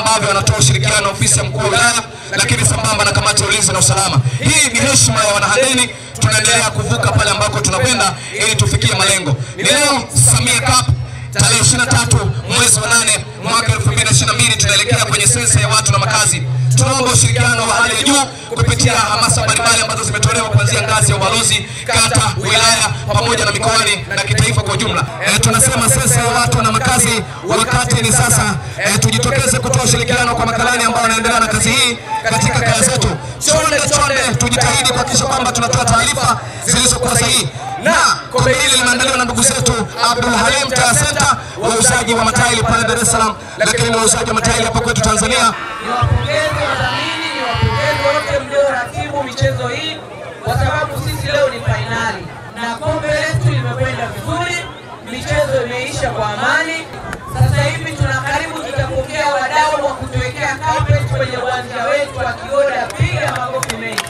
ambavyo wanatoa ushirikiano ofisi ya mkuu wa wilaya, lakini sambamba na kamati ya ulinzi na usalama. Hii ni heshima ya wanahandeni, tunaendelea kuvuka pale ambako tunakwenda ili tufikie malengo. Ni leo Samia Cup tarehe 23 mwezi wa 8 mwaka 2022 tunaelekea kwenye sensa ya watu na makazi. Tunaomba ushirikiano wa hali ya juu kupitia hamasa mbalimbali ambazo zimetolewa kuanzia ngazi ya ubalozi, kata, wilaya pamoja na mikoani na kitaifa kwa ujumla. E, tunasema sensa ya watu na makazi, wakati ni sasa. E, tujitokeze kutoa ushirikiano kwa makarani ambao wanaendelea na kazi hii katika kaya zetu. Chonde chonde, tujitahidi kuhakikisha kwamba tunatoa taarifa zilizokuwa sahihi na kombe hili limeandaliwa na ndugu zetu Abdul Halim Tire Center, wauzaji wa matairi pale Dar es Salaam, lakini wauzaji wa matairi hapa kwetu Tanzania. Niwapongeze wadhamini, niwapongeze wote mlioratibu michezo hii, kwa sababu sisi leo ni fainali na kombe letu limekwenda vizuri, michezo imeisha kwa amani. Sasa hivi tuna karibu, tutapokea wadau wa kutuwekea carpet kwenye uwanja wetu wa Kigoda. Piga makofi mengi.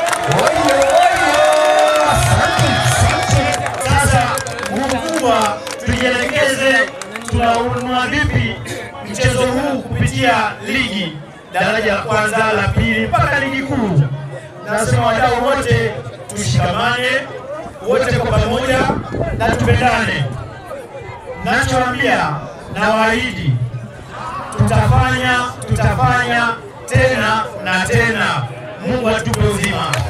Sasa mkubwa, tujielekeze, tunaunua vipi mchezo huu kupitia ligi daraja la kwanza, la pili mpaka ligi kuu. Nasema wadau wote tushikamane, wote kwa pamoja na tupendane. Nachoambia na waahidi, tutafanya tutafanya tena na tena. Mungu atupe uzima.